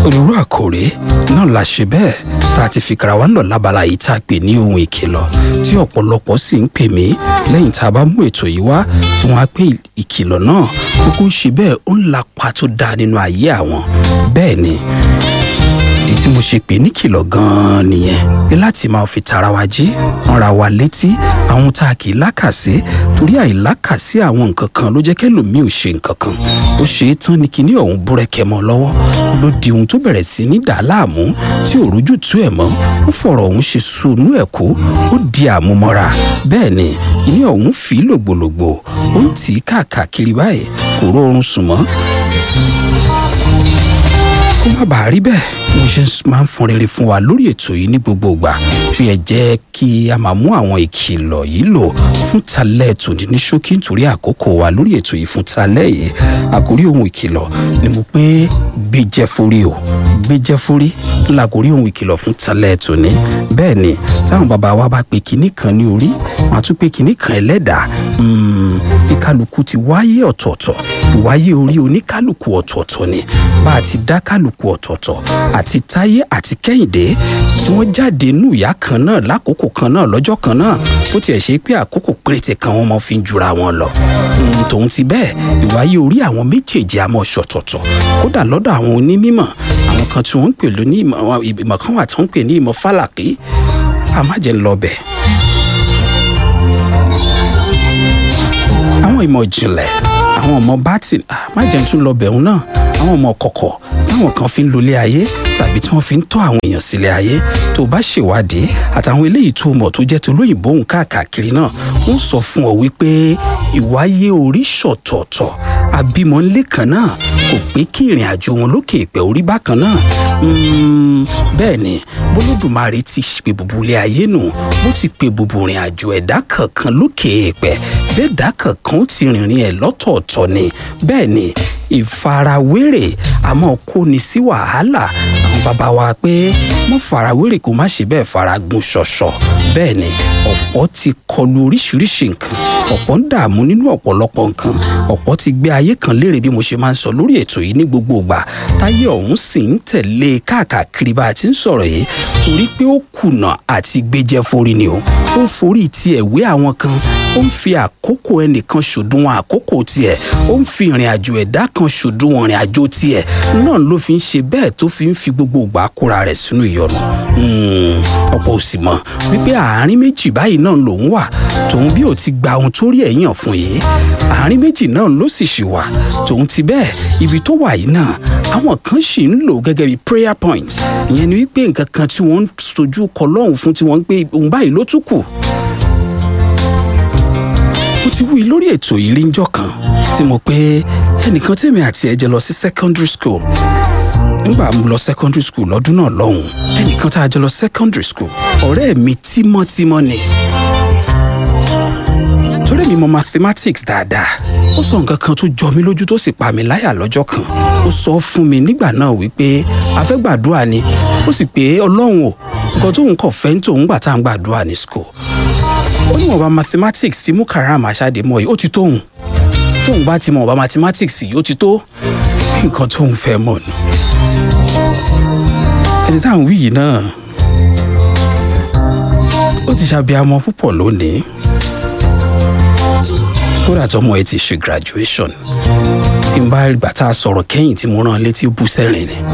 onírú àkòrè náà la ṣe bẹ́ẹ̀ tá a ti fi kara wa ń lọ lábala yìí tá a pè ní ohun ìkìlọ̀ tí ọ̀pọ̀lọpọ̀ sì ń pè mí lẹ́yìn tá a bá mú ètò yìí wá tí wọ́n á pè ìkìlọ̀ náà kókó ṣe bẹ́ẹ̀ ó ń lapa tó dáa nínú ayé àwọn bẹ́ẹ̀ ni ìdí tí mo ṣe pè ní kìlọ̀ gan-an nìyẹn pé láti máa fi tara wa jí ránra wa létí àwọn tá a kì í lákàsí torí àìlákàsí àwọn nǹkan kan ló jẹ́ kẹ́lòmíì ò ṣe nǹkan kan ó ṣe é tán ni kinní ọ̀hún búrẹ́kẹ́ mọ́ lọ́wọ́ ló di ohun tó bẹ̀rẹ̀ sí ní dà á láàmú tí ò rójú tú ẹ̀ mọ́ ó fọ̀rọ̀ ọ̀hún ṣe sunú ẹ̀ kó ó di àmúmọ́ra bẹ́ẹ̀ ni kinní ọ̀hún fi lògbòlògbò ó ń tì í káàkiri báyìí kò rórun sùn mọ́ kó má bàa rí bẹ́ẹ̀ mo ṣe máa ń fọn rere fún wa lórí ètò yìí ní gbogbo ìgbà bí ẹ jẹ́ kí a máa mú àwọn ìkìlọ̀ yìí lò fún talẹ́ tòní ní ṣókí nítorí àkókò wa lórí ètò yìí fún talẹ́ yìí àkórí ohun ìkìlọ̀ ni mo pé gbéjẹ́ forí o gbéjẹ́ forí làkórí ohun ìkìlọ̀ fún talẹ́ tòní bẹ́ẹ̀ ni táwọn bàbá wa bá pe kinní kan ní orí wọn á tún pe kinní kan ẹlẹ́dàá bí kálukú ti wáyé ọ̀tọ̀ọ̀tọ̀ ìwáyé orí oníkálukú ọ̀tọ̀ọ̀tọ̀ ni bá a ti dá kálukú ọ̀tọ̀ọ̀tọ̀ àti táyé àti kẹ́hìndé tí wọ́n jáde nù ìyá kan náà lákòókò kan náà lọ́jọ́ kan náà bó tiẹ̀ ṣe pé àkókò péréte kan wọ́n mọ fi ń jura wọn lọ. tòun ti bẹ́ẹ̀ ìwáyé orí àwọn méjèèjì àmọ́ ṣọ̀tọ̀tọ̀ kódà lọ́dọ̀ àwọn onímọ̀ àwọn kan tí wọ́n ń pè lóní ìmọ̀ kan wà tí wọ́n ń pè ní ìmọ̀ fálàkì àmájẹ́ ńlọbẹ̀. àwọn ìmọ̀ ìjìnlẹ̀ àwọn ọmọ bátì àmájẹ́ ń tún lọbẹ̀ òun náà àwọn ọmọ kọ̀kọ̀ táwọn kan fi ń lólé ayé tàbí tí wọ́n fi ń tọ́ àwọn èèyàn sílé ayé tó bá ṣèwádìí àtàwọn eléyìí tó mọ̀ tó jẹ́ tó lóyìnbó òun káàkiri náà wọ́n sọ fún ọ wípé ìwáyé orí ṣọ̀tọ̀ọ̀tọ̀ àbímọ ńlé kan náà kò pé kí ìrìn àjò wọn lókè ìpẹ́ orí bákan náà bẹ́ẹ̀ ni bólódùmarè ti pe bùbù ilé ayé nù bó ti pe bùbù ìrìn àjò ẹ̀dá kankan lókè ìpẹ́ bẹ́ẹ̀ dá kankan ó ti rìnrìn ẹ̀ lọ́tọ̀ọ̀tọ̀ ni bẹ́ẹ̀ ni ìfarawérè àmọ́ kó ni sí wàhálà àwọn bàbá wa pé mọ́ farawérè kó má ṣe bẹ́ẹ̀ faragun ṣọ̀ṣọ̀ bẹ́ẹ̀ ni ọ̀pọ̀ ti kọlu oríṣiríṣi nǹkan ọ̀pọ̀ ń dààmú nínú ọ̀pọ̀lọpọ̀ nǹkan ọ̀pọ̀ ti gbé ayé kan léèrè bí mo ṣe máa ń sọ lórí ètò yìí ní gbogbo ìgbà táyé ọ̀hún sì ń tẹ̀lé káàkiri bá a ti ń sọ̀rọ̀ yìí torí pé ó kùnà àti gbéjẹ́ forí ni o ó ń forí tiẹ̀ wé àwọn kan ó ń fi àkókò ẹnìkan ṣòdiwọ̀n àkókò tiẹ̀ ó ń fi ìrìn àjò ẹ̀dá kan ṣòdiwọ̀n ìrìn àjò tiẹ̀ náà ló fi ń ṣe bẹ́ẹ̀ tó fi ń fi gbogbo ìgbà kóra rẹ̀ sínú ìyọnu ọ̀pọ̀ òsì mọ̀ wípé àárín méjì báyìí náà lòun wà tòun bí ò ti gba ohun tó rí ẹ̀yàn fún yìí àárín méjì náà ló sì ṣì wà tòun ti bẹ́ẹ̀ ibi tó wà yìí náà àwọn kan sì ń lò gẹ́gẹ́ bí prayer point ìyẹn ni wípé nǹkan kan tí wọ́n ń sojú kọ lọ́hùn fún tí wọ́n ń pè òun báyìí ló tún kù mo ti wí lórí ètò yìí rí njọ́ kan tí mo pé ẹnìkan tèmi àti ẹ jẹ lọ sí secondary school nígbà mo lọ secondary school lọ́dún náà lọ́hùn ẹnìkan tá a jọ lọ secondary school ọ̀rẹ́ mi tímọ́tímọ́ ni torí mi mọ mathematics dáadáa ó sọ nǹkan kan tó jọ mí lójú tó sì pa mí láyà lọ́jọ́ kan ó sọ fún mi nígbà náà wípé a fẹ́ gbàdúrà ni ó sì pé ọlọ́run o nǹkan tóun kọ̀ fẹ́ ń tòun gbà tá à ń gbàdúrà ní school ó ní wọ̀nba mathematics tí mú karam aṣáde mọ́ yìí ó ti tóun tóun bá ti mọ̀ wọ̀nba mathematics yìí ó ti tó nǹkan tóun fẹ́ mọ̀ nù. ẹni tá à ń wí yìí náà ó ti ṣàbíamọ púpọ̀ lónìí kódà tọmọ ẹ ti ṣe graduation tí n bá gbà tá a sọ̀rọ̀ kẹ́yìn tí mo rán létí bú sẹ́rìn ni.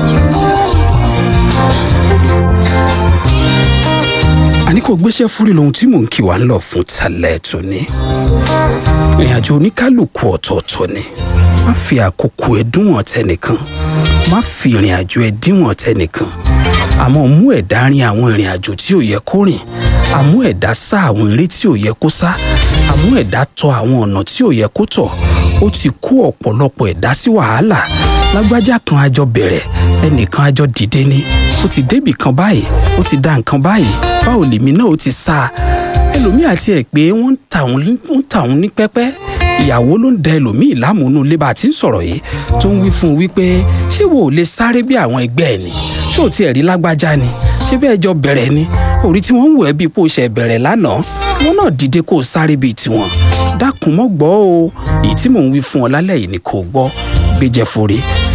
àní kò gbéṣẹ́ fúri lohun tí mò ń kí wa ń lọ fún talẹ̀ tòní. ìrìn àjò oníkálukú ọ̀tọ̀ọ̀tọ̀ ni má fi àkókò ẹ dúnwọ̀n tẹnìkan má fi ìrìn àjò ẹ díwọ̀n tẹnìkan àmọ́ mú ẹ̀dá rin àwọn ìrìn àjò tí ò yẹ kó rìn àmú ẹ̀dá sá àwọn eré tí ò yẹ kó sá àmú ẹ̀dá tọ àwọn ọ̀nà tí ò yẹ kó tọ̀ ó ti kó ọ̀pọ̀lọpọ̀ ẹ̀dá sí wàhálà lágbájá kan àjọ bẹ̀rẹ̀ ẹnìkan àjọ dìde ni ó ti débì kan báyìí ó ti dá nǹkan báyìí báwo lèmi náà ó ti sá ẹlòmíì àti ẹ̀ pé wọ́n ń tà òun ní pẹ́pẹ́ ìyàwó ló ń da ẹlòmíì lámùúnú ilé bá a ti ń sọ̀rọ̀ yìí tó ń wí fún un wípé ṣé wo ò lè sáré bí àwọn ẹgbẹ́ ẹ̀ ni ṣé ò tiẹ̀ rí lágbájá ni ṣé bẹ́ẹ̀ jọ bẹ̀rẹ̀ ni orí tí wọ́n ń wò ẹ́ bíi pé ó ṣe bẹ̀rẹ̀ lánàá wọn náà dìde kó o sáré bíi tiwọn dákun mọ́ gbọ́ o èyí tí mò ń wí fún ọ lálẹ́ yìí ni kò gbọ́ gbéjẹ́ forí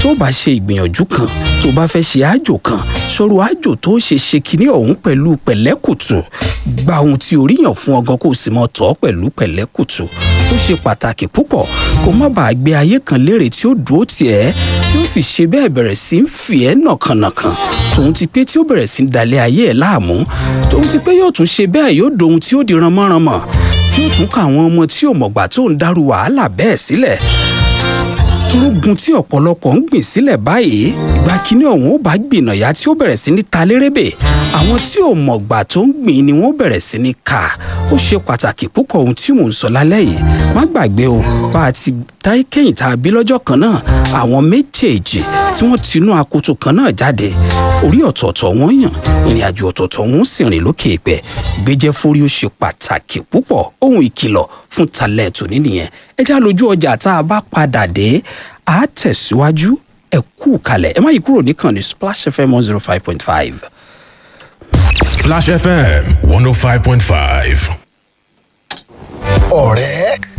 tó bá ṣe ìgbìyànjú kan tó bá fẹ́ ṣe àjò kan sọ̀rọ̀ àjò tó ṣe ṣe kinní ọ̀hún pẹ̀lú pẹ̀lẹ́kùtù gba ohun tí orí yàn fún ọgán kó o sì mọ tọ́ pẹ̀lú pẹ̀lẹ́kùtù ó ṣe pàtàkì púpọ̀ kó má bàa gbé ayé kan lérè tí ó dúró tiẹ̀ tí ó sì ṣe bẹ́ẹ̀ bẹ̀rẹ̀ sí ń fi ẹ́ nàkànàkàn tòun ti pé tí ó bẹ̀rẹ̀ sí ń dalẹ̀ ayé ẹ̀ láàmú tòun ti pé yóò tún ṣe bẹ́ẹ̀ yóò dohun tí ó di ranmọ́ranmọ́ tí ó tún ká àwọn ọmọ tí ò mọ̀gbà tó ń dárú wàhálà bẹ́ẹ̀ sílẹ̀ torógun tí ọ̀pọ̀lọpọ̀ ń gbìn sílẹ̀ báyìí ìgbà kínní ọ̀hún ó bá gbìnàyà tí ó bẹ̀rẹ̀ sí ní ta lérébè àwọn tí ò mọ̀gbà tó ń gbìn ni wọ́n bẹ̀rẹ̀ sí ní ká ó ṣe pàtàkì púpọ̀ ohun tí mò ń sọ lálẹ́ yìí má gbàgbé o bá a ti dá kẹ́yìn tá a bí lọ́jọ́ kan náà àwọn méjèèjì tí wọ́n tinú akoto kan náà jáde orí ọ̀tọ̀ọ̀tọ̀ wọn yàn ìrìn àjò ọ̀tọ̀ọ̀tọ̀ wọn sì rìn lókè ìpẹ́ gbéjẹ́ forí ó ṣe pàtàkì púpọ̀ ohun ìkìlọ̀ fún talẹ̀ tòní nìyẹn ẹ já lójú ọjà tá a bá padà dé a tẹ̀síwájú ẹ kú kalẹ̀ ẹ má yí kúrò níkànnì Splash FM one zero five point five. Splash FM 105.5. ọ̀rẹ́